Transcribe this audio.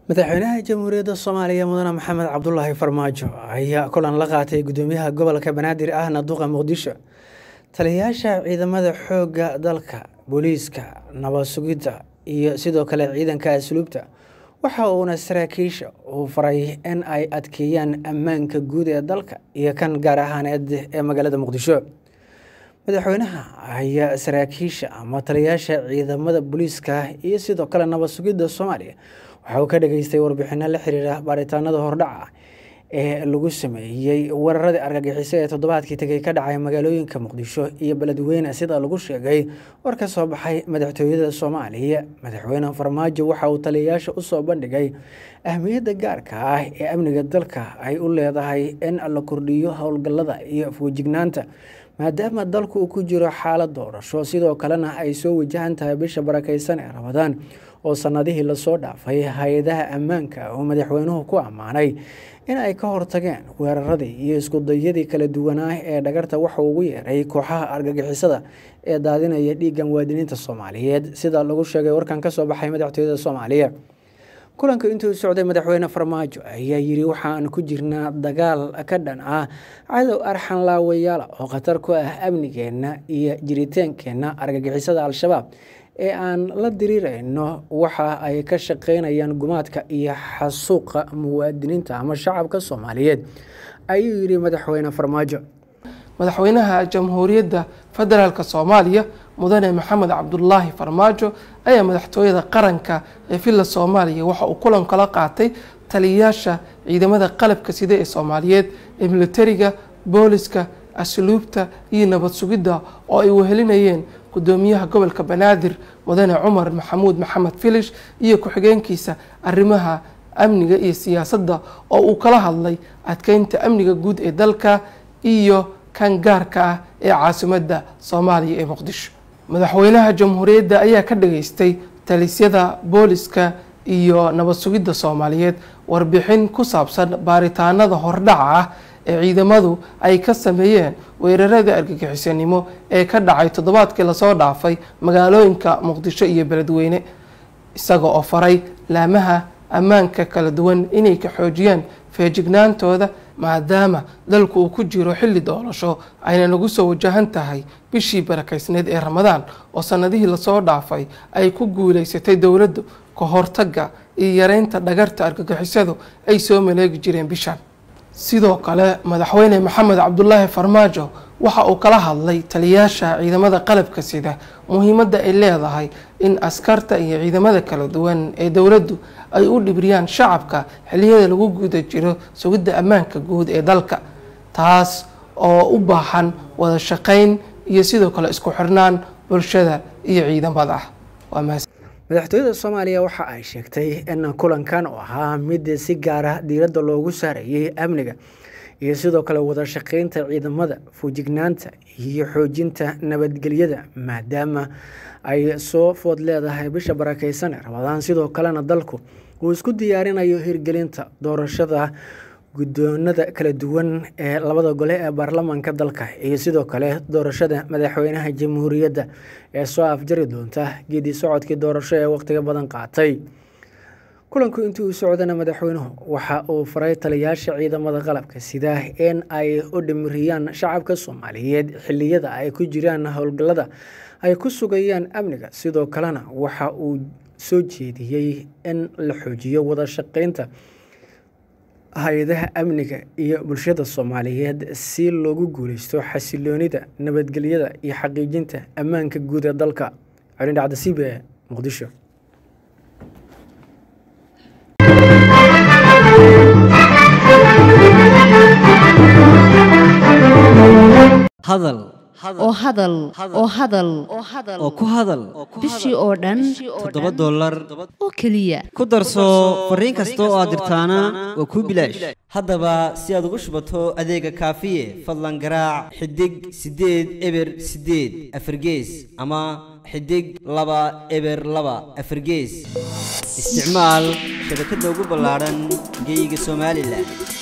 madaxweynaha jamhuuriyadda soomaaliya mudane maxamed cabdulaahi farmaajo ayaa kulan la qaatay gudoomiyaha gobolka banaadir ahna duqa muqdisho taliyayaasha ciidamada xoogga dalka booliiska nabad sugidda iyo sidoo kale ciidanka asluubta waxa uuna saraakiisha uu faray in ay adkeeyaan ammaanka guud ee dalka iyo kan gaar ahaaneed ee magaalada muqdisho madaxweynaha ayaa saraakiisha ama taliyayaasha ciidamada booliiska iyo sidoo kale nabad sugidda soomaaliya waxa uu ka dhageystay warbixino la xiriira baaritaanada hordhaca ee lagu sameeyey weeraradii argagixiso ee toddobaadkii tegay ka dhacay magaalooyinka muqdisho iyo beledweyne sida lagu sheegay war ka soo baxay madaxtooyada soomaaliya madaxweyne farmaajo waxa uu taliyayaasha usoo bandhigay ahmiyadda gaarka ah ee amniga dalka ay u leedahay in la kordhiyo howlgallada iyo afwejignaanta maadaama dalku uu ku jiro xaalad doorasho sidoo kalena ay soo wajahan tahay bisha barakeysan ee ramadaan oo sanadihii lasoo dhaafay hay-adaha ammaanka oo madaxweynuhu ku ammaanay in ay ka hortageen weeraradii iyo iskudayadii kala duwanaa ee dhagarta waxa ugu yeeray kooxaha argagixisada ee daadinaya dhiigga muwaadiniinta soomaaliyeed sida lagu sheegay warkan kasoo baxay madaxtooyada soomaaliya kulanka intuu socday madaxweyne farmaajo ayaa yiri waxaan ku jirnaa dagaal ka dhan ah cadow arxan laawayaala oo khatar ku ah amnigeenna iyo jiritaankeenna argagixisada al-shabaab ee aan la diriirayno waxa ay ka shaqeynayaan gumaadka iyo xasuuqa muwaadiniinta ama shacabka soomaaliyeed ayuu yidhi madaxweyne farmaajo madaxweynaha jamhuuriyadda federaalk soomaaliya mudane maxamed cabdulaahi farmaajo ayaa madaxtooyada qaranka ee villa soomaaliya waxa uu kulan kala qaatay taliyayaasha ciidamada qalabka sida ee soomaaliyeed ee militariga booliska asluubta iyo nabad sugidda oo ay wehelinayeen gudoomiyaha gobolka banaadir mudane cumar maxamuud maxamed filish iyo ku-xigeenkiisa arrimaha amniga iyo siyaasadda oo uu kala hadlay adkeynta amniga guud ee dalka iyo kan gaarka ah ee caasimadda soomaaliya ee muqdisho madaxweynaha jamhuuriyadda ayaa ka dhageystay talisyada booliska iyo nabad sugidda soomaaliyeed warbixin ku saabsan baaritaanada hordhaca ah ee ciidamadu ay ka sameeyeen weeraradii argagixisanimo ee ka dhacay toddobaadkii lasoo dhaafay magaalooyinka muqdisho iyo beledweyne isaga oo faray laamaha ammaanka kala duwan inay ka xoojiyaan feejignaantooda maadaama dalku uu ku jiro xilli doorasho ayna nagu soo wajahan tahay bishii barakeysneed ee ramadaan oo sanadihii lasoo dhaafay ay ku guuleysatay dowladdu ka hortagga iyo yareynta dhagarta argagixisadu ay soo maleegi jireen bishan sidoo kale madaxweyne maxamed cabdulaahi farmaajo waxa uu kala hadlay taliyayaasha ciidamada qalabka sida muhiimadda ay leedahay in askarta iyo ciidamada kala duwan ee dowladdu ay u dhibriyaan shacabka xiliyada lagu guda jiro sugidda ammaanka guud ee dalka taas oo u baahan wada shaqeyn iyo sidoo kale isku xirnaan bulshada iyo ciidamada madaxtooyada soomaaliya waxa ay sheegtay in kulankan oo ahaa mid si gaara diiradda loogu saarayay amniga iyo sidoo kale wada shaqeynta ciidamada fuujignaanta iyo xoojinta nabadgelyada maadaama ay soo food leedahay bisha barakeysan ee rabadaan sidoo kalena dalku uu isku diyaarinayo hirgelinta doorashada guddoonada kala duwan ee labada gole ee baarlamaanka dalka iyo sidoo kale doorashada madaxweynaha jamhuuriyadda ee soo afjari doonta geedi socodkii doorasho ee waqtiga badan qaatay kulanku intii uu socdana madaxweynuhu waxa uu faray taliyayaasha ciidamada qalabka sida in ay u dhimiriyaan shacabka soomaaliyeed xiliyada ay ku jiraan howlgallada ay ku sugayaan amniga sidoo kalena waxa uu soo jeediyey in la xoojiyo wada shaqeynta hay-adaha amniga iyo bulshada soomaaliyeed si loogu guuleysto xasiloonida nabadgelyada iyo xaqiijinta ammaanka guud ee dalka colin dhacdasiib ee muqdisho hadal oo hadal oo hadal oo ku hadal bishii oo dhan toddoba dollar oo keliya ku darso fariin kasta oo aad dirtaana waa kuu bilaash haddaba si aad ugu shubato adeega kaafiye fadlan garaac xidig siddeed eber siddeed afargees ama xidig laba eber laba afargees isticmaal shabakadda ugu ballaadhan geeyiga somalilan